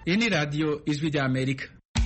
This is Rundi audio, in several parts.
iyi ni radiyo ijwi rya amerika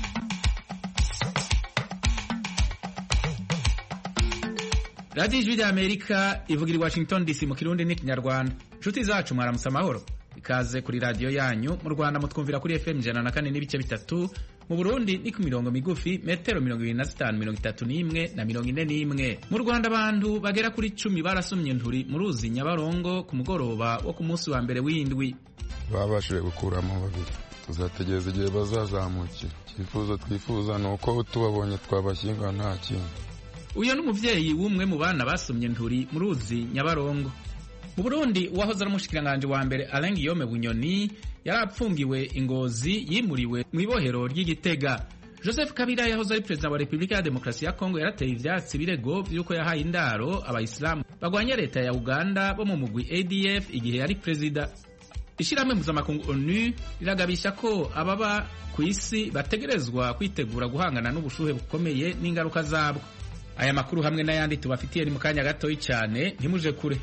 radiyo ijwi rya amerika ivugira i washington dc mu kirundi n'ikinyarwanda inshuti zacu mwaramutse amahoro ikaze kuri radiyo yanyu mu rwanda mutwumvira kuri fm ijana na kane n'ibice bitatu mu burundi ni ku mirongo migufi metero mirongo ibiri na zitanu mirongo itatu n'imwe na mirongo ine n'imwe mu rwanda abantu bagera kuri cumi barasomye nturi mu ruzi nyabarongo ku mugoroba wo ku munsi wa mbere w'indwi babashije gukuramo babiri tuzategereza igihe bazazamukira icyifuzo twifuza ni uko tubabonye twabashyinga nta kintu uyu ni umubyeyi w'umwe mu bana basomye nturi mu ruzi nyabarongo mu burundi uwahoze ari umushikiranganji wa mbere alain guillaume bunyoni yari apfungiwe ingozi yimuriwe mu ibohero ry'igitega joseph kabila yahoze ari perezida wa repubulika ya demokarasi ya kongo yarateye ivyatsi birego vy'uko yahaye indaro abayisilamu bagwanya leta ya uganda bo mu mugwi adf igihe yari perezida ishirahamwe mpuzamakungu onu riragabisha ko ababa ku isi bategerezwa kwitegura guhangana n'ubushuhe bukomeye n'ingaruka zabwo aya makuru hamwe n'ayandi tubafitiye ni mu kanya gatoyi cyane ntimuje kure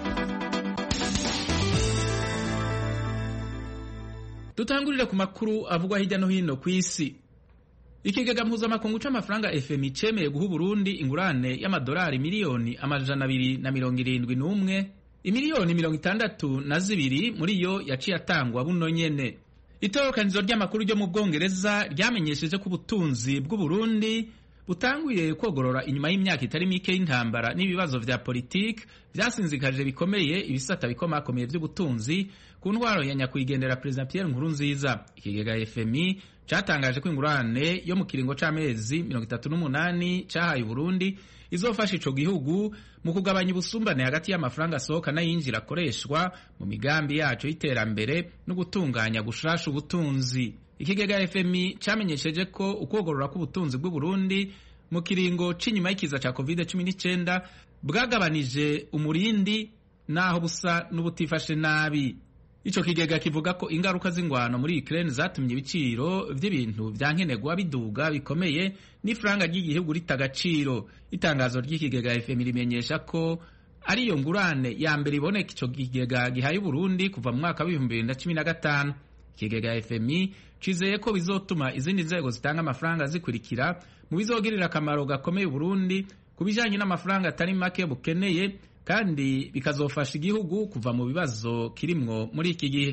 dutangurire ku makuru avugwa hirya no hino ku isi ikigega mpuzamakungu c'amafaranga fmi cemeye guha uburundi ingurane y'amadolari miliyoni amajana abiri na mirongo irindwi n'umwe imiliyoni mirongo itandatu na zibiri muri yo yaciye atangwa buno nyene itorokanizo ry'amakuru ryo mu bwongereza ryamenyesheje ko ubutunzi bw'uburundi butanguye kogorora inyuma y'imyaka itari mike y'intambara n'ibibazo vya politiki vyasinzikaje bikomeye ibisata bikomakomeye vy'ubutunzi ku ntwaro ya nyakwigendera perezida Pierre Nkurunziza ikigega FMI catangaje ko ingurane yo mu kiringo c'amezi mirongo itatu n'umunani cahaye Burundi izofasha ico gihugu mu kugabanya ubusumbane hagati y'amafaranga asohoka n'ayinjira akoreshwa mu migambi yaco y'iterambere no gutunganya gushasha ubutunzi ikigega FMI camenyesheje ko ukwogorora k'ubutunzi bw'u Burundi mu kiringo c'inyuma y'ikiza ca COVID-19 bwagabanije umurindi naho busa n'ubutifashe nabi ico kigega kivuga ko ingaruka z'ingwano muri Ukraine zatumye ibiciro vy'ibintu vya nkenerwa biduga bikomeye n'ifranga ry'igihugu rita agaciro itangazo ry'ikigega FMI rimenyesha ko ariyo ngurane ya mbere iboneka ico kigega gihaye Burundi kuva mu mwaka w'ibihumbi bibiri na cumi na gatanu ikigega FMI cizeye ko bizotuma izindi nzego zitanga amafaranga zikurikira mu bizogirira akamaro gakomeye Burundi ku bijanye n'amafaranga atari make bukeneye kandi bikazofasha igihugu kuva mu bibazo kirimwo muri iki gihe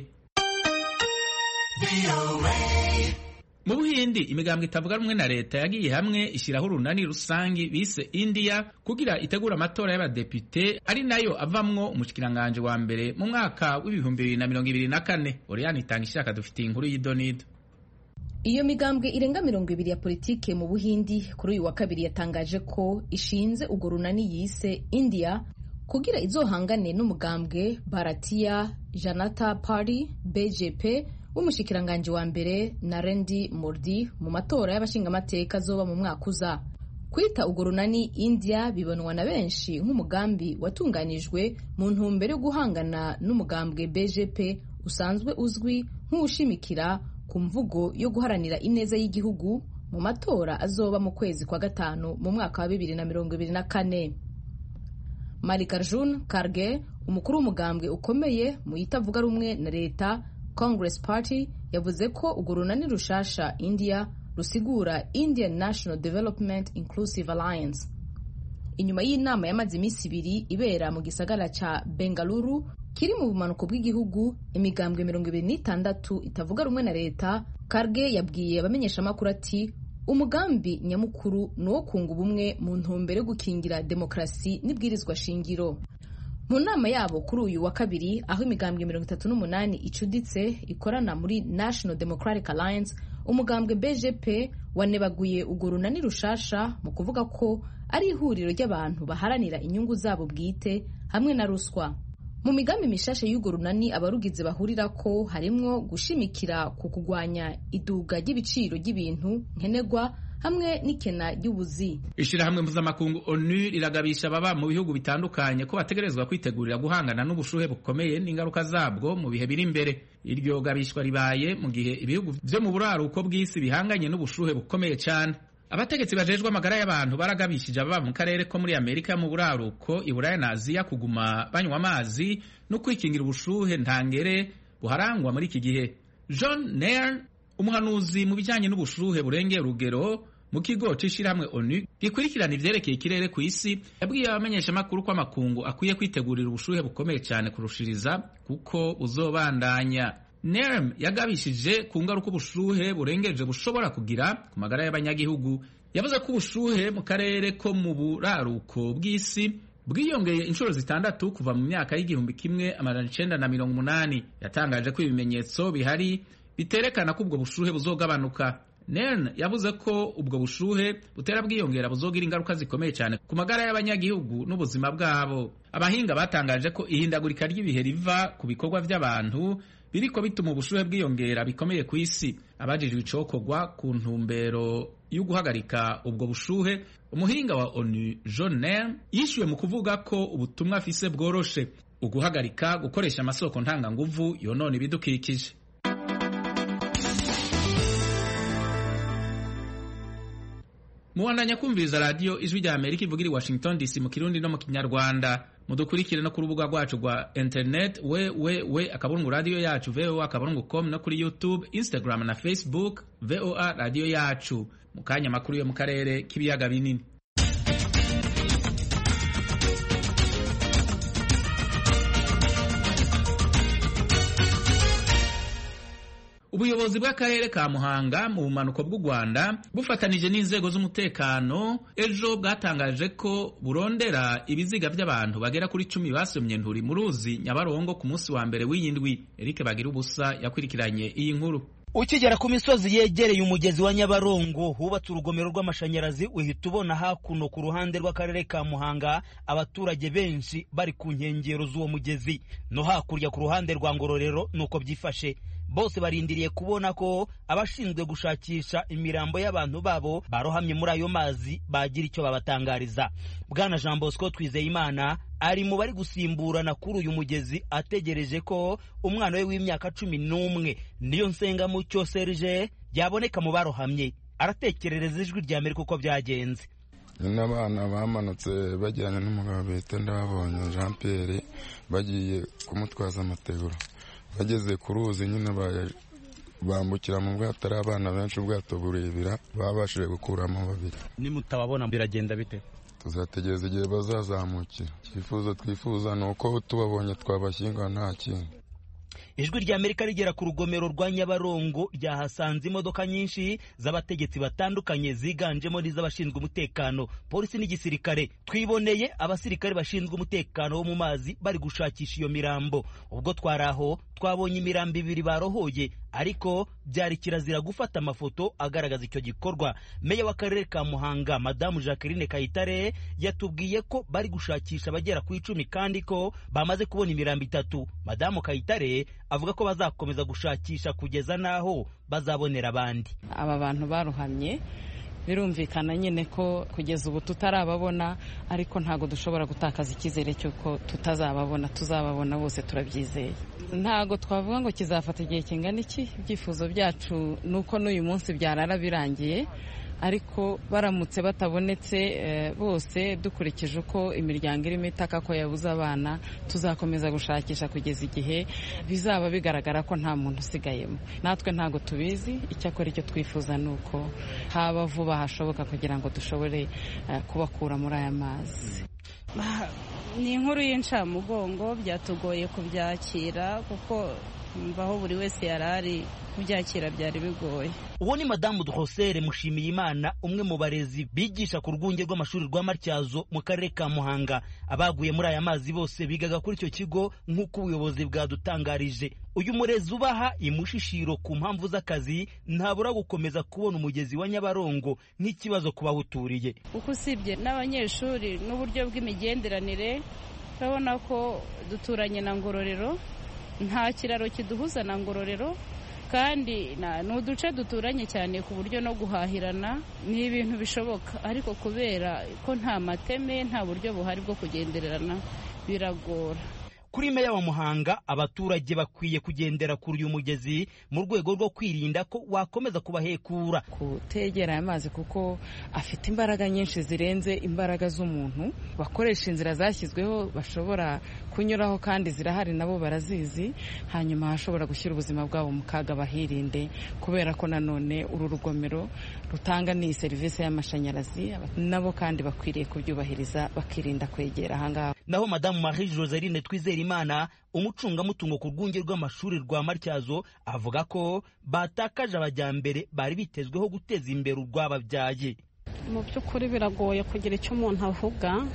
mu buhindi imigambwe itavuga rumwe na leta yagiye hamwe ishyiraho urunani rusangi bise india kugira itegura amatora y'abadepite ari nayo avamwo umushikiranganji wa mbere mu mwaka w'ibihumbi bibiri na mirongo ibiri na kane oriyani itanga ishaka dufitiye inkuru y'idonido iyo migambwe irenga mirongo ibiri ya politike mu buhindi kuri uyu wa kabiri yatangaje ko ishinze urwo runani yise india kugira izohangane n'umugambwe baratiya janata party bjp w'umushikiranganji wa mbere narendi mordi mu matora y'abashingamateka azoba mu mwaka uza kwita urwo runani india bibonwa na benshi nk'umugambi watunganijwe mu ntumbero yo guhangana n'umugambwe bjp usanzwe uzwi nk'uwushimikira ku mvugo yo guharanira ineza y'igihugu mu matora azoba mu kwezi kwa gatanu mu mwaka wa bibiri na mirongo ibiri na kane Malikarjun Karge umukuru w'umugambwe ukomeye mu itavuga rumwe na leta Congress Party yavuze ko urwo runani rushasha India rusigura Indian National Development Inclusive Alliance inyuma y'inama yamaze iminsi ibiri ibera mu gisagara ca Bengaluru kiri mu bumanuko bw'igihugu imigambwe mirongo ibiri n'itandatu itavuga rumwe na leta Karge yabwiye abamenyeshamakuru ati umugambi nyamukuru ni uwo kunga ubumwe mu ntumbero yo gukingira demokarasi n'ibwirizwa shingiro mu nama yabo kuri uyu wa kabiri aho imigambwe mirongo itatu n'umunani icuditse ikorana muri national democratic alliance umugambwe bgp wanebaguye urwo runani rushasha mu kuvuga ko ari ihuriro ry'abantu baharanira inyungu zabo bwite hamwe na ruswa mu migambi mishasha y'urwo runani abarugize bahurira ko harimwo gushimikira ku kugwanya iduga ry'ibiciro ry'ibintu nkenerwa hamwe n'ikena ry'ubuzi ishirahamwe mpuzamakungu onu riragabisha ababa mu bihugu bitandukanye ko bategerezwa kwitegurira guhangana n'ubushuhe bukomeye n'ingaruka zabwo mu bihe biri imbere iryo gabishwa ribaye mu gihe ibihugu vyo mu buraruko bw'isi bihanganye n'ubushuhe bukomeye cyane abategetsi bajejwe amagara y'abantu baragabishije ababa mu karere ko muri amerika mu buraruko iburaya na aziya kuguma banywa amazi no kwikingira ubushuhe ntangere buharangwa muri iki gihe john nairn umuhanuzi mu bijyanye n'ubushuhe burengeye urugero mu kigo c'ishirahamwe onu gikurikirana ivyerekeye ikirere ku isi yabwiye abamenyeshamakuru ko amakungu akwiye kwitegurira ubushuhe bukomeye cyane kurushiriza kuko buzobandanya nerm yagabishije ku ngaruka ubushuhe burengeje bushobora kugira ku magara y'abanyagihugu yavuze ko ubushuhe mu karere ko mu buraruko bw'isi bwiyongeye inshuro zitandatu kuva mu myaka y'igihumbi kimwe amajana icenda na mirongo umunani yatangaje ko ibimenyetso bihari biterekana ko ubwo bushuhe buzogabanuka nen yavuze ko ubwo bushuhe butera bwiyongera buzogira ingaruka zikomeye cyane ku magara y'abanyagihugu n'ubuzima bwabo abahinga batangaje ko ihindagurika ry'ibihe riva ku bikorwa by'abantu biriko bituma ubushuhe bwiyongera bikomeye ku isi abajijwe icokorwa ku ntumbero yo guhagarika ubwo bushuhe umuhinga wa onu john nen yishyuwe mu kuvuga ko ubutumwa afise bworoshe uguhagarika gukoresha amasoko ntanganguvu yonona ibidukikije mubandanya kumviriza radiyo ijwi rya amerika ivugira i washington dc mu kirundi no mu kinyarwanda mudukurikire no ku rubuga rwacu rwa internet we we we akaburungu radiyo yacu voa akaburungu com no kuri youtube instagram na facebook voa radiyo yacu mu kanya makuru yo mu karere k'ibiyaga binini ubuyobozi bw'akarere ka muhanga mu bumanuko bw'u rwanda bufatanije n'inzego z'umutekano ejo bwatangaje ko burondera ibiziga by'abantu bagera kuri cumi basomye nturi mu ruzi nyabarongo ku munsi wa mbere w'iyi ndwi eric bagira ubusa yakurikiranye iyi nkuru ukigera ku misozi yegereye umugezi wa nyabarongo hubatse urugomero rw'amashanyarazi uhita ubona hakuno ku ruhande rw'akarere ka muhanga abaturage benshi bari ku nkengero z'uwo mugezi no hakurya ku ruhande rwa ngororero nuko byifashe bose barindiriye kubona ko abashinzwe gushakisha imirambo y'abantu babo barohamye muri ayo mazi bagira icyo babatangariza bwana jean bosco twizeyimana ari mu bari gusimburana kuri uyu mugezi ategereje ko umwana we w'imyaka cumi n'umwe niyo nsengamucyo serge yaboneka mu barohamye aratekerereza ijwi rya amerika uko byagenze nyine abana bamanutse bajyanye n'umugabo bita ndababonye jean pierre bagiye kumutwaza amategura bageze ku ruzi nyine bambukira mu bwato ari abana benshi ubwato burebera babashije gukuramo babiri nimutababona biragenda bite tuzategereza igihe bazazamukira icyifuzo twifuza ni uko tubabonye twabashyingura nta kindi ijwi rya amerika rigera ku rugomero rwa nyabarongo ryahasanze imodoka nyinshi z'abategetsi batandukanye ziganjemo n'iz'abashinzwe umutekano polisi n'igisirikare twiboneye abasirikare bashinzwe umutekano wo mu mazi bari gushakisha iyo mirambo ubwo twari aho twabonye imirambo ibiri barohoye ariko byari kirazira gufata amafoto agaragaza icyo gikorwa meya w'akarere ka muhanga madamu jacqueline kayitare yatubwiye ko bari gushakisha abagera ku icumi kandi ko bamaze kubona imirambo itatu madamu kayitare avuga ko bazakomeza gushakisha kugeza n'aho bazabonera abandi aba bantu baruhamye birumvikana nyine ko kugeza ubu tutarababona ariko ntabwo dushobora gutakaza icyizere cy'uko tutazababona tuzababona bose turabyizeye ntabwo twavuga ngo kizafata igihe kingana iki ibyifuzo byacu ni uko n'uyu munsi byarara birangiye ariko baramutse batabonetse bose dukurikije uko imiryango irimo itaka ko yabuze abana tuzakomeza gushakisha kugeza igihe bizaba bigaragara ko nta muntu usigayemo natwe ntabwo tubizi icyakora icyo twifuza ni uko haba vuba hashoboka kugira ngo dushobore kubakura muri aya mazi ni inkuru y'incamugongo byatugoye kubyakira kuko aho buri wese yari ari kubyakira byari bigoye uwo ni madamu duhosere mushimiyimana umwe mu barezi bigisha ku rwunge rw'amashuri rwa matyazo mu karere ka muhanga abaguye muri aya mazi bose bigaga kuri icyo kigo nk'uko ubuyobozi bwadutangarije uyu murezi ubaha imushishiro ku mpamvu z'akazi ntabura gukomeza kubona umugezi wa nyabarongo nk'ikibazo ku bawuturiye kuko usibye n'abanyeshuri n'uburyo bw'imigenderanire urabona ko duturanye na ngororero nta kiraro kiduhuza na ngororero kandi ni uduce duturanye cyane ku buryo no guhahirana ni ibintu bishoboka ariko kubera ko nta mateme nta buryo buhari bwo kugendererana biragora kuri meya wa muhanga abaturage bakwiye kugendera kuri uyu mugezi mu rwego rwo kwirinda ko wakomeza kubahekura kutegera aya mazi kuko afite imbaraga nyinshi zirenze imbaraga z'umuntu bakoresha inzira zashyizweho bashobora kunyuraho kandi zirahari nabo barazizi hanyuma hashobora gushyira ubuzima bwabo mu kaga bahirinde kubera ko nanone uru rugomero rutanga n'iyi serivisi y'amashanyarazi nabo kandi bakwiriye kubyubahiriza bakirinda kwegera ahangaha naho madamu marie joseline twizerimana umucungamutungo ku rwunge rw'amashuri rwa matyazo avuga ko batakaje abajyambere bari bitezweho guteza imbere urwababyaye mu by'ukuri biragoye kugira icyo umuntu avuga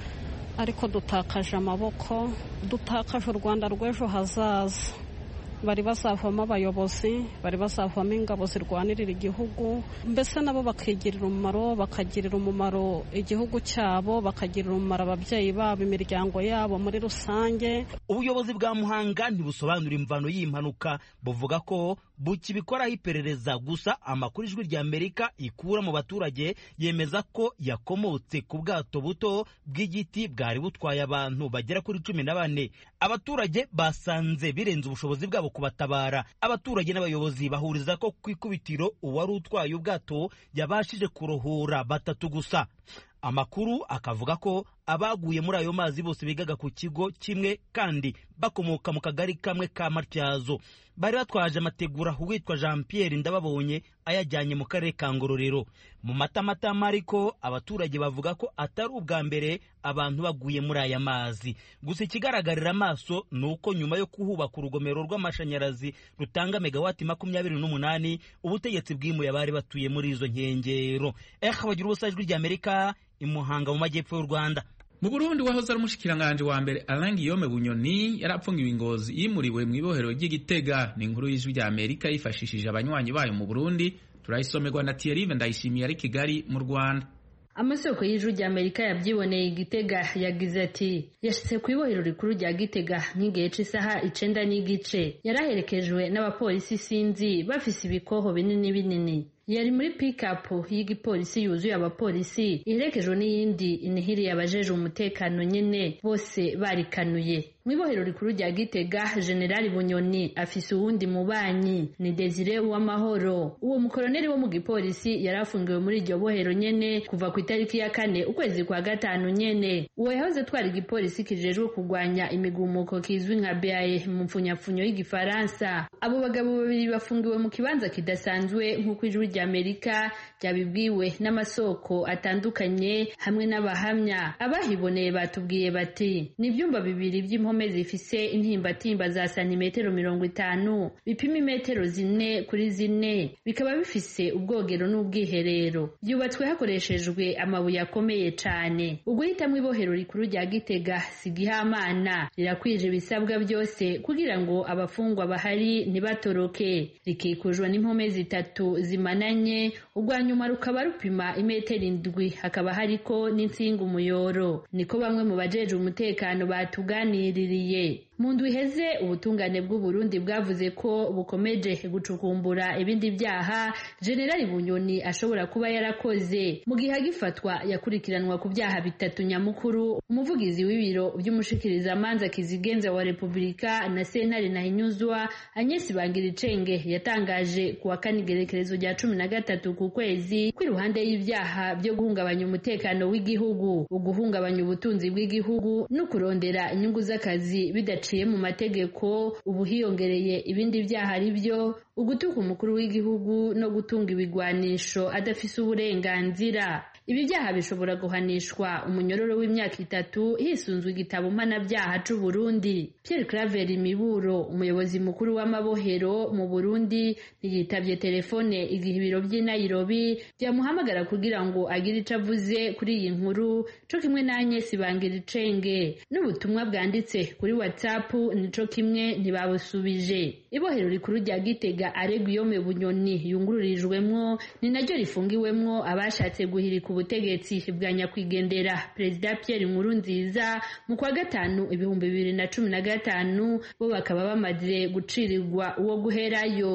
ariko dutakaje amaboko dutakaje u rwanda rw'ejo hazaza bari bazavamo abayobozi bari bazavamo ingabo zirwanirira igihugu mbese nabo bakigirira umumaro bakagirira umumaro igihugu cyabo bakagirira umumaro ababyeyi babo imiryango yabo muri rusange ubuyobozi bwa muhanga ntibusobanura imvano y'iyi mpanuka buvuga ko bukibikoraho iperereza gusa amakuru ijwi rya amerika ikura mu baturage yemeza ko yakomotse ku bwato buto bw'igiti bwari butwaye abantu bagera kuri cumi na bane abaturage basanze birenze ubushobozi bwabo kubatabara abaturage n'abayobozi bahuriza ko ku ikubitiro uwari utwaye ubwato yabashije kurohora batatu gusa amakuru akavuga ko abaguye muri ayo mazi bose bigaga ku kigo kimwe kandi bakomoka mu kagari kamwe ka matyazo bari batwaje amategura uwitwa jean pierre ndababonye ayajyanye mu karere ka ngororero mu matamatama ariko abaturage bavuga ko atari ubwa mbere abantu baguye muri aya mazi gusa ikigaragarira amaso ni uko nyuma yo kuhubaka urugomero rw'amashanyarazi rutanga megawati makumyabiri n'umunani ubutegetsi bwimuye abari batuye muri izo nkengero eh bagira ubusa ijwi ry'amerika imuhanga mu majyepfo y'u rwanda mu burundi wahoze ari umushikiranganji wa mbere alain guillaume bunyoni yari apfungiwe ingozi yimuriwe mu ibohero ry'igitega ni inkuru y'ijwi rya amerika yifashishije abanywanyi bayo mu burundi turayisomerwa na thierry ndayishimiye ari kigali mu rwanda amasoko y'ijuru rya amerika yabyiboneye igitega yagize ati yashyize ku ibohero rikuru rya gitega nk'igihe cy'isaha icenda n'igice yari aherekejwe n'abapolisi sinzi bafise ibikoho binini binini yari muri pikapu y'igipolisi yuzuye abapolisi iherekejwe n'iyindi inihiriye abajeje umutekano nyene bose barikanuye mu ibohero rikuru rya gitega generali bunyoni afise uwundi mubanyi ni desire uwamahoro uwo mukoloneli wo mu gipolisi yari afungiwe muri iryo bohero nyene kuva ku itariki ya kane ukwezi kwa gatanu nyene uwo yahoze atwara igipolisi kijejwe kurwanya imigumuko kizwi nka beaye mu mpfunyapfunyo y'igifaransa abo bagabo babiri bafungiwe mu kibanza kidasanzwe nk'uko ijwi rya amerika ryabibwiwe n'amasoko atandukanye hamwe n'abahamya abahiboneye batubwiye bati ni ibyumba bibiri by'impome zifise intimbatimba za santimetero mirongo itanu bipima imetero zine kuri zine bikaba bifise ubwogero n'ubwiherero byubatswe hakoreshejwe amabuye akomeye cane uguhitamo ibohero rikuru rya gitega sigihamana rirakwije ibisabwa byose kugira ngo abafungwa bahari ntibatoroke rikikujwe n'impome zitatu zimananye urwa nyuma rukaba rupima imetero indwi hakaba hariko n'insinga umuyoro niko bamwe mu bajeje umutekano batuganiririye mu ndwi iheze ubutungane bw'uburundi bwavuze ko bukomeje gucukumbura ibindi byaha generali bunyoni ashobora kuba yarakoze mu gihe agifatwa yakurikiranwa ku byaha bitatu nyamukuru umuvugizi w'ibiro by'umushikirizamanza kizigenza wa repubulika na sentare nahinyuzwa anyesi bangiricenge yatangaje ku wa kane igerekerezo rya cumi na gatatu ku kwezi ko iruhande y'ibyaha byo guhungabanya umutekano w'igihugu uguhungabanya ubutunzi bw'igihugu no kurondera inyungu z'akazi bidaciye mu mategeko ubu hiyongereye ibindi byaha ari byo ugutuka umukuru w'igihugu no gutunga ibigwanisho adafise uburenganzira ibi byaha bishobora guhanishwa umunyororo w'imyaka itatu hisunzwe igitabo mpanabyaha c'u Burundi Pierre Claver Miburo umuyobozi mukuru w'amabohero mu Burundi ntiyitavye telefone igihe ibiro by'i Nairobi byamuhamagara kugira ngo agire ico avuze kuri iyi nkuru co kimwe na Agnes Bangiricenge n'ubutumwa bwanditse kuri WhatsApp nico kimwe ntibabusubije ibohero rikuru rya Gitega Areguiyome Bunyoni yungururijwemwo ni naryo rifungiwemwo abashatse guhirika ubutegetsi bwa nyakwigendera perezida Pierre Nkurunziza mu kwa gatanu ibihumbi bibiri na cumi na gatanu bo bakaba bamaze gucirirwa uwo guherayo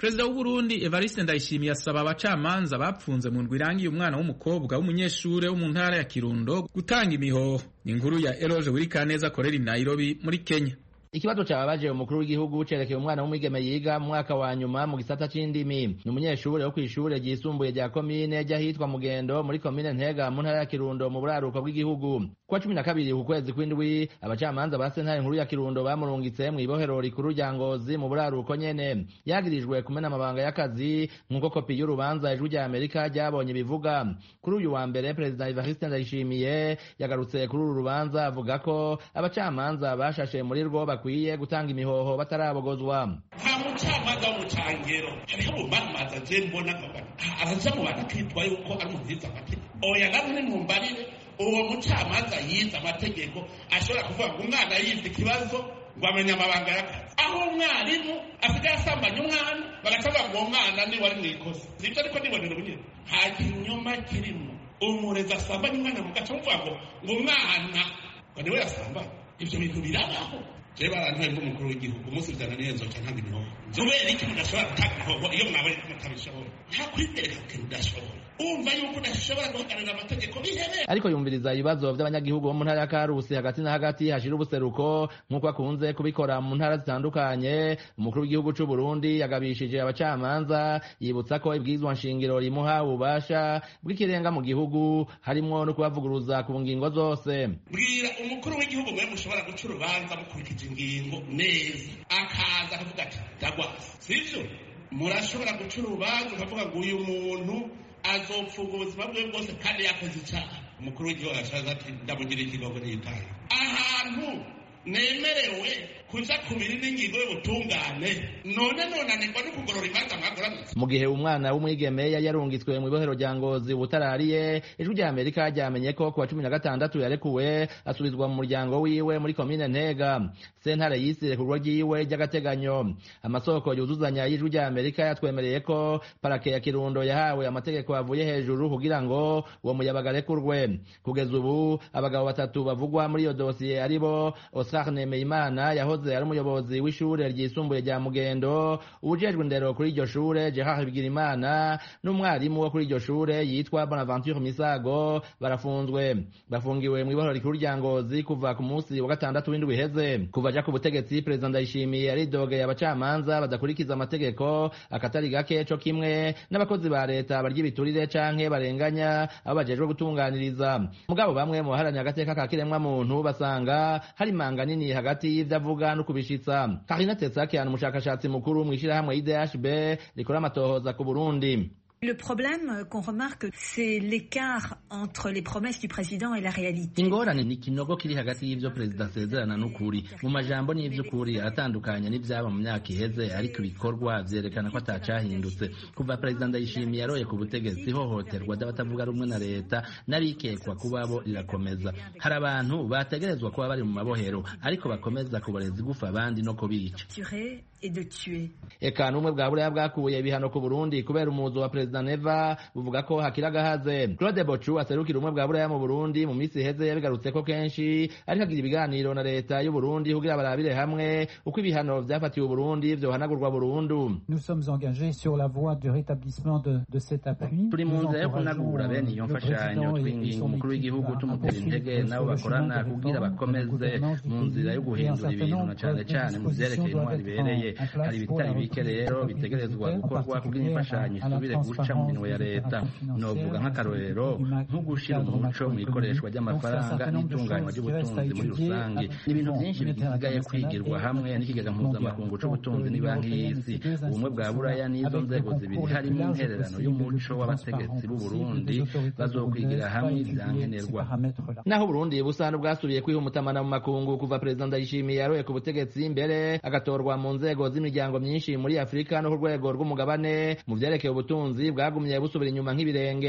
perezida w'uburundi evariste ndayishimiye asaba abacamanza bapfunze mu ndwi irangiye umwana w'umukobwa w'umunyeshure wo mu ntara ya kirundo gutanga imihoho ni inkuru ya eroge wirikaneza akorera i nairobi muri kenya ikibazo cababaje umukuru w'igihugu cerekeye umwana w'umwigeme yiga mu mwaka wa nyuma mu gisata c'indimi ni umunyeshure wo kw'ishure ryisumbuye rya komine ry'ahitwa mugendo muri komine ntega mu ntara ya kirundo mu buraruko bw'igihugu kuwa cumi na kabiri ku kwezi kw'indwi abacamanza ba sentare nkuru ya kirundo bamurungitse mw'ibohero rikuru rya ngozi mu buraruko nyene yagirijwe kumena amabanga y'akazi nk'uko kopi y'urubanza ijwi rya amerika ryabonye bivuga kuri uyu wa mbere perezida evariste ndayishimiye yagarutse kuri uru rubanza avuga ko abacamanza bashashe muri rwo bakwiye gutanga imihoho batarabogozwa nta mucamanza w'umucangero hariho umumamaza je mbona araja mu bantu akitwa yuko ari umuziza amategeko oya namwe nimumbarire uwo mucamanza yize amategeko ashobora kuvuga ngo umwana yize ikibazo ngo amenye amabanga y'akazi aho umwarimu asigaye asambanya umwana bagaca bavuga ngo uwo mwana ni wari mu ikosa sibyo ariko nibonera ubunyene nta kinyoma kirimo umurezi asambanya umwana mugaca muvuga ngo ngo umwana ngo niwe yasambanya ibyo bintu birabaho je barantaye nk'umukuru w'igihugu umunsi vyana niyo nzoca ntanga imihoho kubera iki mudashobora gutanga imihoho iyo mwabaye ko mutabishobora nta kwitereka ku kintu udashobora umva yuko udashobora guhagararira amategeko bihebera ariko yumviriza ibibazo vy'abanyagihugu bo mu ntara ya karusi hagati na hagati hashira ubuseruko nk'uko akunze kubikora mu ntara zitandukanye umukuru w'igihugu c'u Burundi yagabishije abacamanza yibutsa ko ibwirizwa nshingiro rimuha ububasha bw'ikirenga mu gihugu harimwo no kubavuguruza ku ngingo zose bwira umukuru w'igihugu mwe mushobora guca urubanza mukurikije ingingo neza akaza akavuga ati ndagwasa sivyo murashobora guca urubanza ukavuga ngo uyu muntu azopfuga ubuzima bwe bwose kandi yakoze icyaha umukuru w'igihugu arashaza ati ndamugira ikigogo n'itaye ahantu nemerewe kuja ku biri n'ingingo y'ubutungane none nonanirwa no kugorora imanza mwagoranutse mu gihe umwana w'umwigeme yari yarungitswe mu ibohero rya ngozi ubutarariye ijwi rya amerika ryamenye ko kuwa cumi na gatandatu yarekuwe asubizwa mu muryango wiwe muri komine ntega sentare yisire ku rugo ryiwe ry'agateganyo amasoko yuzuzanya y'ijwi rya amerika yatwemereye ko parake ya kirundo yahawe amategeko avuye hejuru kugira ngo uwo muyabaga arekurwe kugeza ubu abagabo batatu bavugwa muri iyo dosiye aribo osar nemeyimana yahoze ari umuyobozi w'ishure ryisumbuye rya mugendo ubujejwe indero kuri iryo shure gerard bigirimana n'umwarimu wo kuri iryo shure yitwa bonaventure misago barafunzwe bafungiwe mu ibohero rikuru rya ngozi kuva ku munsi wa gatandatu w'indwi iheze kuva aja ku butegetsi perezida ndayishimiye yaridogeye abacamanza badakurikiza amategeko akatari gake co kimwe n'abakozi ba leta barya ibiturire canke barenganya abo bajejwe gutunganiriza mugabo bamwe mu baharanira agateka ka kiremwa muntu basanga hari imanga nini hagati y'ivyo avuga no kubishitsa karina tetsakian umushakashatsi mukuru mw'ishirahamwe idhb rikora amatohoza ku burundi Le problème qu'on remarque, c'est l'écart entre les promesses du président et la réalité. ingorane ni ikinogo kiri hagati y'ivyo perezida asezerana n'ukuri mu majambo n'ivy'ukuri aratandukanye n'ivyaba mu myaka iheze ariko ibikorwa vyerekana ko atacahindutse kuva perezida ndayishimiye yaroye ku butegetsi ihohoterwa ry'abatavuga rumwe na leta n'abikekwa kubabo rirakomeza hari abantu bategerezwa kuba bari mu mabohero ariko bakomeza kuboreza igufa abandi no kubica Tuer et de tuer. eka n'ubumwe bwa buraya bwakuye ibihano ku burundi kubera umuzo wa perezida neva buvuga ko hakiri agahaze claude bocu aserukira ubumwe bwa buraya mu burundi mu minsi iheze yabigarutse ko kenshi ariko agira ibiganiro na leta y'uburundi kugira barabire hamwe uko ibihano vyafatiwe uburundi vyohanagurwa burundu Nous sommes engagés sur la voie du rétablissement de, de cet appui. turi mu Nous nzira yo encourageons, kunagura bene iyo euh, le mfashanyo président et- et twinginga son umukuru équipe w'igihugu à- à tumutera poursuivre intege nabo sur le chemin bakorana de kugira réforme, de bakomeze gouvernance du mu pays, nzira yo et un guhindura certain ibintu nombre na cane de cane mu vyerekeye dispositions intwari doivent ibereye être en- en hari place pour ibitari la bike reprise rero des bitegerezwa budgétaires, gukorwa en kugira imfashanyo particulier à la isubire guca mu minwe ya transparence leta des opérations novuga nk'akarorero financières, nko gushira du cadre umuco mu ikoreshwa macroéconomique. Donc, c'est un ry'amafaranga certain nombre de n'itunganywa choses qui restent à ry'ubutunzi muri étudier rusange avec ni ibintu le vyinshi Fonds bisigaye monétaire kwigirwa international hamwe n'ikigega mondial. mpuzamakungu c'ubutunzi Donc, ni banki l'Union y'isi européenne, ces deux ubumwe bwa buraya n'izo avec nzego le zibiri concours le harimo plus large intererano possible, y'umuco le plus w'abategetsi transparent b'u possible Burundi des autorités bazokwigira burundaises, hamwe pas étudier ivyankenerwa ces paramètres-là. naho Burundi busanzwe bwasubiye kwiha umutamana mu makungu kuva perezida Ndayishimiye yaroye ku butegetsi mbere agatorwa mu nzego z'imiryango myinshi muri Afurika no ku rwego rw'umugabane mu vyerekeye ubutunzi bwagumye busubira inyuma nk'ibirenge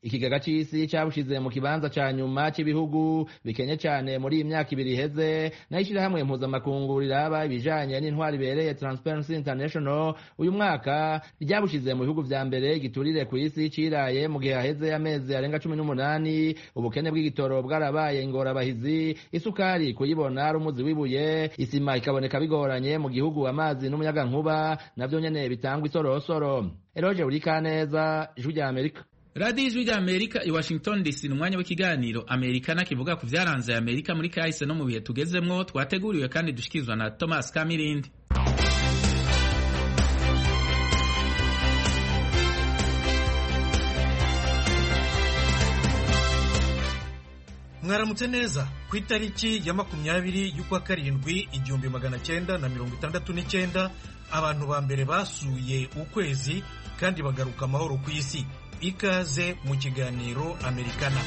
ikigega c'isi cabushize mu kibanza ca nyuma c'ibihugu bikenye cane muri iyi myaka ibiri iheze naho ishirahamwe mpuzamakungu riraba ibijanye n'intwari ibereye Transparency International uyu mwaka ryabushize mu bihugu vya mbere giturire ku isi ciraye mu gihe haheze amezi arenga cumi n'umunani ubukene bw'igitoro bwarabaye ingorabahizi isukari kuyibona ari umuzi w'ibuye isima ikaboneka bigoranye mu gihugu amazi n'umuyagankuba navyo nyene bitangwa isorosoro eroje urikaneza ijwi rya amerika radiyo ijwi rya amerika i washington dc ni umwanya w'ikiganiro amerikana kivuga ku vyaranze amerika muri kahise no mu bihe tugezemwo twateguriwe kandi dushikirizwa na thomas kamirindi mwaramutse neza ku itariki ya makumyabiri y'ukwa karindwi igihumbi magana cyenda na mirongo itandatu n'icyenda abantu ba mbere basuye ukwezi kandi bagaruka amahoro ku isi ikaze mu kiganiro amerikana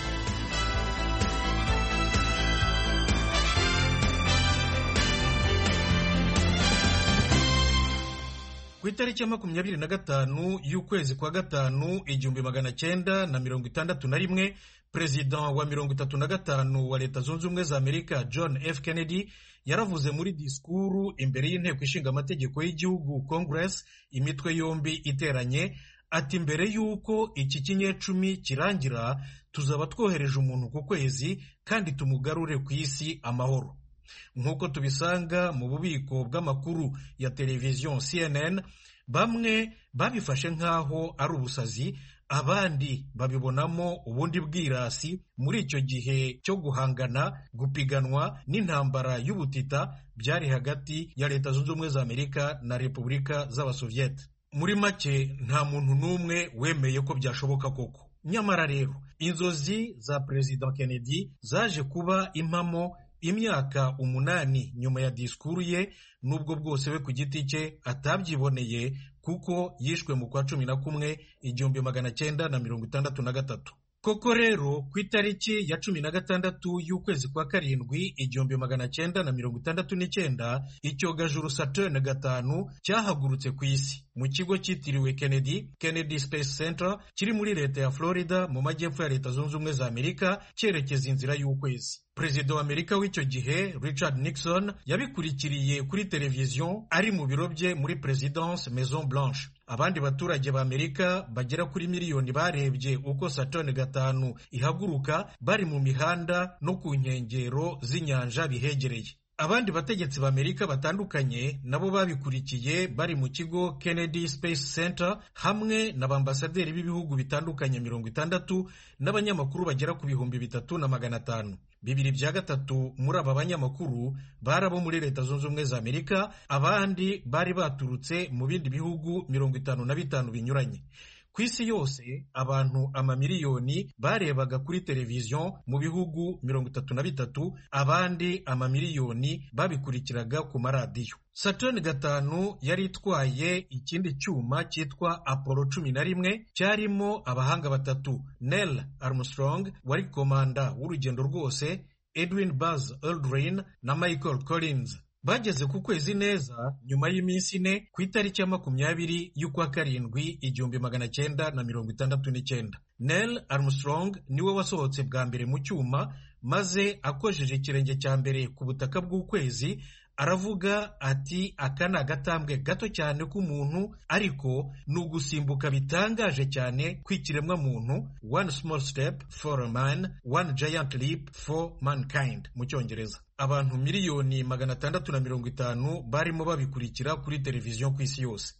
ku itariki ya makumyabiri na gatanu y'ukwezi kwa gatanu igihumbi magana cyenda na mirongo itandatu na rimwe perezida wa mirongo itatu na gatanu wa leta zunze ubumwe za amerika john f kennedy yaravuze muri disikuru imbere y'inteko ishinga amategeko y'igihugu congress imitwe yombi iteranye ati mbere y'uko iki kinyecumi kirangira tuzaba twohereje umuntu ku kwezi kandi tumugarure ku isi amahoro nk'uko tubisanga mu bubiko bw'amakuru ya televiziyo cnn bamwe babifashe nk'aho ari ubusazi abandi babibonamo ubundi bwirasi muri icyo gihe cyo guhangana gupiganwa n'intambara y'ubutita byari hagati ya leta zunze ubumwe za amerika na repubulika z'abasoviyete muri make nta muntu n'umwe wemeye ko byashoboka koko nyamara rero inzozi za perezida kennedy zaje kuba impamo imyaka umunani nyuma ya disikuru ye n'ubwo bwose we ku giti cye atabyiboneye kuko yishwe mu kwa cumi na kumwe igihumbi magana cyenda na mirongo itandatu na gatatu koko rero ku itariki ya cumi na gatandatu y'ukwezi kwa karindwi igihumbi magana cyenda na mirongo itandatu n'icyenda icyogajuru saturn gatanu cyahagurutse ku isi mu kigo cyitiriwe kennedy kennedy space center kiri muri leta ya florida mu majyepfo ya leta zunze ubumwe za amerika cyerekeza inzira y'ukwezi perezida wa amerika w'icyo gihe richard nixon yabikurikiriye kuri televiziyo ari mu biro bye muri presidence maison blanche abandi baturage ba amerika bagera kuri miliyoni barebye uko saturn gatanu ihaguruka bari mu mihanda no ku nkengero z'inyanja bihegereye abandi bategetsi ba amerika batandukanye nabo babikurikiye bari mu kigo kennedy space center hamwe n'abambasaderi b'ibihugu bitandukanye mirongo itandatu n'abanyamakuru bagera ku bihumbi bitatu na magana atanu bibiri bya gatatu muri aba banyamakuru bari abo muri leta zunze ubumwe za amerika abandi bari baturutse mu bindi bihugu mirongo itanu na bitanu binyuranye ku isi yose abantu amamiliyoni barebaga kuri televiziyo mu bihugu mirongo itatu na bitatu abandi amamiliyoni babikurikiraga ku maradiyo saturn gatanu yari itwaye ikindi cyuma cyitwa apollo cumi na rimwe cyarimo abahanga batatu neil armstrong wari komanda w'urugendo rwose edwin buzz aldrin na michael collins bageze ku kwezi neza nyuma y'iminsi ine ku itariki ya makumyabiri y'ukwa karindwi igihumbi magana cyenda na mirongo itandatu n'icyenda neil armstrong niwe wasohotse bwa mbere mu cyuma maze akojeje ikirenge cya mbere ku butaka bw'ukwezi aravuga ati aka ni agatambwe gato cyane k'umuntu ariko ni ugusimbuka bitangaje cyane kw'ikiremwa muntu one small step for a man one giant leap for mankind mu cyongereza abantu miliyoni magana atandatu na mirongo itanu barimo babikurikira kuri televiziyo ku isi yose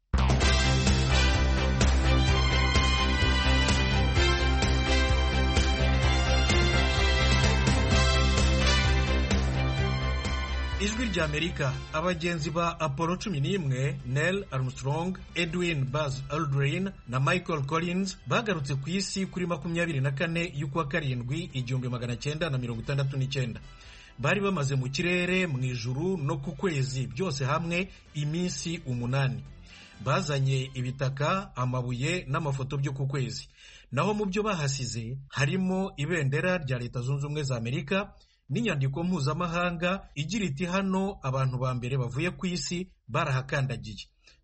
ijwi rya amerika abagenzi ba apollo cumi n'imwe neil armstrong edwin buzz aldrin na michael collins bagarutse ku isi kuri makumyabiri na kane y'ukwa karindwi igihumbi magana cyenda na mirongo itandatu n'icyenda bari bamaze mu kirere mu ijuru no ku kwezi byose hamwe iminsi umunani bazanye ibitaka amabuye n'amafoto byo ku kwezi naho mu byo bahasize harimo ibendera rya leta zunze ubumwe za amerika n'inyandiko mpuzamahanga igira iti hano abantu ba mbere bavuye ku isi barahakandagiye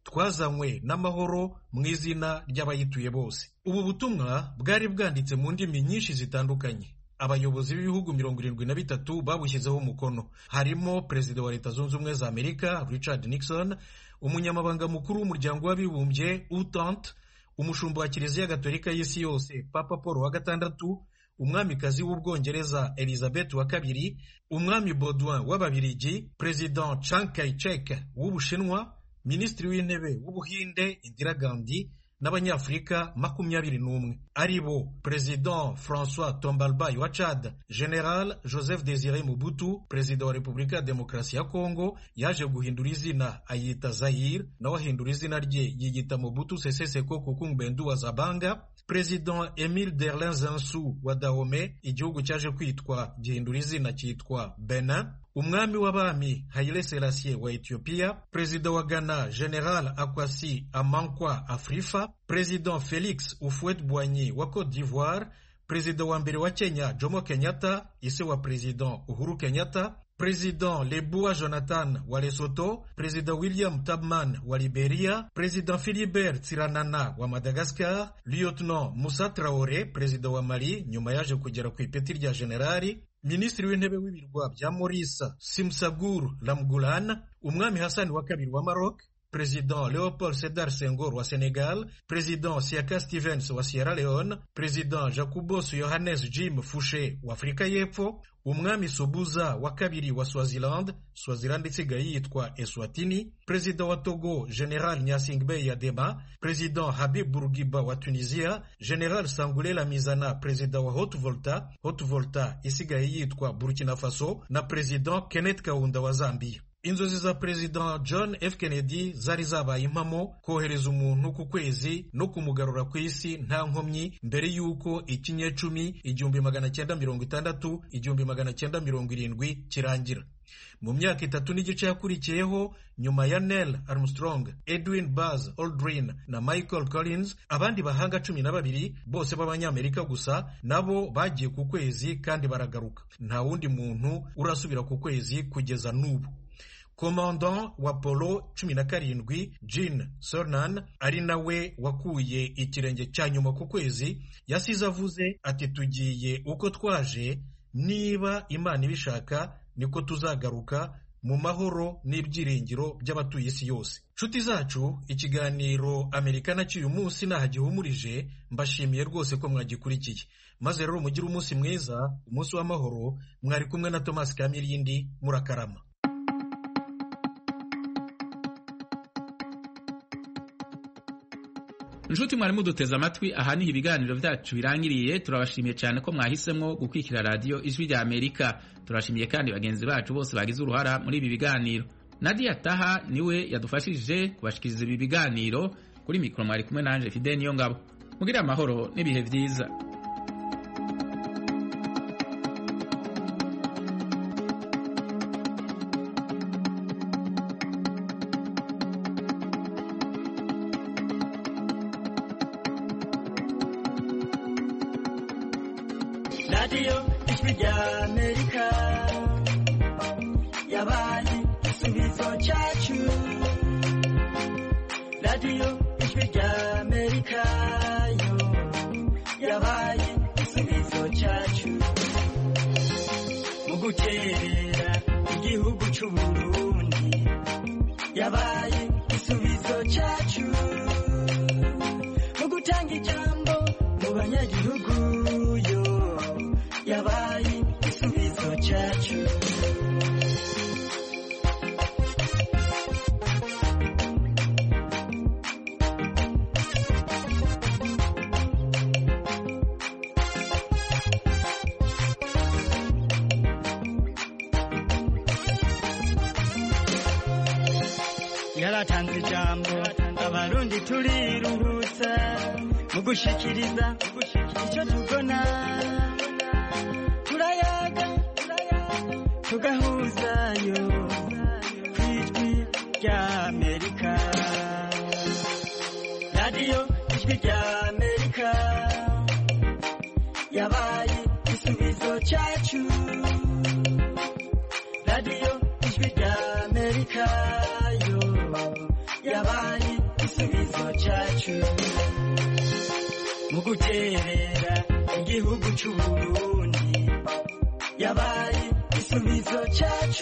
twazanywe n'amahoro mu izina ry'abayituye bose ubu butumwa bwari bwanditse mu ndimi nyinshi zitandukanye abayobozi b'ibihugu mirongo irindwi na bitatu babushyizeho umukono harimo perezida wa leta zunze ubumwe za amerika richard nixon umunyamabanga mukuru w'umuryango w'abibumbye utante umushumba wa kiliziya gatolika y'isi yose papa paul wa gatandatu umwamikazi w'ubwongereza elizabeth wa kabiri umwami baudouin w'ababirigi perezida chiang kai-shek w'ubushinwa minisitiri w'intebe w'ubuhinde indira gandhi n'abanyafurika makumyabiri n'umwe ari bo perezida francois tombalbay wa chad general joseph desire mubutu perezida wa repubulika ya demokarasi ya kongo yaje guhindura izina ayita zayir nawe ahindura izina rye yiyita mubutu sese seko kukungbendu wa zabanga perezida emile derlin zansu wa dahome igihugu cyaje kwitwa gihindura izina cyitwa benin umwami w'abami Haile Selassie wa Ethiopia, perezida wa Ghana General Akwasi Amankwa Afrifa, perezida Felix Houphouët-Boigny wa Cote d'Ivoire, perezida wa mbere wa Kenya Jomo Kenyatta, ise wa perezida Uhuru Kenyatta, perezida Lebua Jonathan wa Lesotho, perezida William Tubman wa Liberia, perezida Philibert Tsiranana wa Madagascar, lieutenant Moussa Traore, perezida wa Mali nyuma yaje kugera ku ipeti rya generali, minisitiri w'intebe w'ibirwa bya Morisa Simsagur Lamgulan, umwami Hassan wa kabiri wa Maroc, perezida Leopold Sedar Senghor wa Senegal, perezida Siaka Stevens wa Sierra Leone, perezida Jacobos Yohannes Jim Fouché wa Afurika y'Epfo, umwami Sobuza wa kabiri wa Swaziland, Swaziland isigaye yitwa Eswatini, perezida wa Togo General Nyasingbe Yadema, perezida Habib Bourguiba wa Tunisia, General Sangoule Lamizana, perezida wa Haute Volta, Haute Volta isigaye yitwa Burkina Faso, na perezida Kenneth Kaunda wa Zambia. inzozi za perezida john f kennedy zari zabaye impamo kohereza umuntu ku kwezi no kumugarura ku isi nta nkomyi mbere y'uko ikinyecumi igihumbi magana cyenda mirongo itandatu igihumbi magana cyenda mirongo irindwi kirangira mu myaka itatu n'igice yakurikiyeho nyuma ya neil armstrong edwin buzz aldrin na michael collins abandi bahanga cumi na babiri bose b'abanyamerika gusa nabo bagiye ku kwezi kandi baragaruka nta wundi muntu urasubira ku kwezi kugeza n'ubu komandant wa polo cumi na karindwi jean cernan ari nawe wakuye ikirenge cya nyuma ku kwezi yasize avuze ati tugiye uko twaje niba imana ibishaka niko tuzagaruka mu mahoro n'ibyiringiro by'abatuye isi yose nshuti zacu ikiganiro amerikana cy'uyu munsi ntaho gihumurije mbashimiye rwose ko mwagikurikiye maze rero mugire umunsi mwiza umunsi w'amahoro mwari kumwe na tomasi kamirindi murakarama inshuti mwari muduteze amatwi aha niho ibiganiro byacu birangiriye turabashimiye cyane ko mwahisemo gukurikira radiyo ijwi rya amerika turashimiye kandi bagenzi bacu bose bagize uruhara muri ibi biganiro nadia taha niwe yadufashije kubashikiriza ibi biganiro kuri mikoro mwari kumwe nanje fide niyo ngabo mugire amahoro n'ibihe byiza radiyo ijwi rya amerika yabaye igisubizo cyacu radiyo ijwi rya amerika yo yabaye igisubizo cyacu mu guterera igihugu cy'u burundi yabaye igisubizo cyacu mu gutanga ijambo mu banyagihugu yo yabaye igisubizo cyacu yaratanze ijambo abarundi turiruhutsa mu gushikiriza icyo tubona turayaga tugahuzayo ku ijwi rya amerika radiyo ijwi rya amerika yabaye igisubizo cyacu radiyo ijwi rya amerika yo yabaye cyacu mu guterera igihugu cy'uburundi yabaye igisubizo cyacu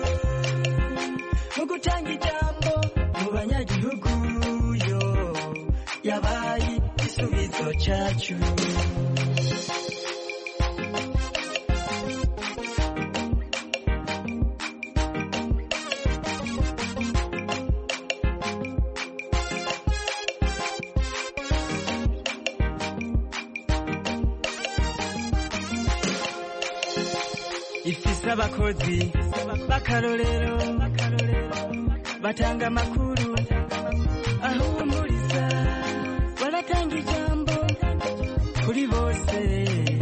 mu gutanga ijambo mu banyagihugu yo yabaye igisubizo cyacu ifise abakozi b'akarorero batanga amakuru ahumuriza baratanga ijambo kuri bose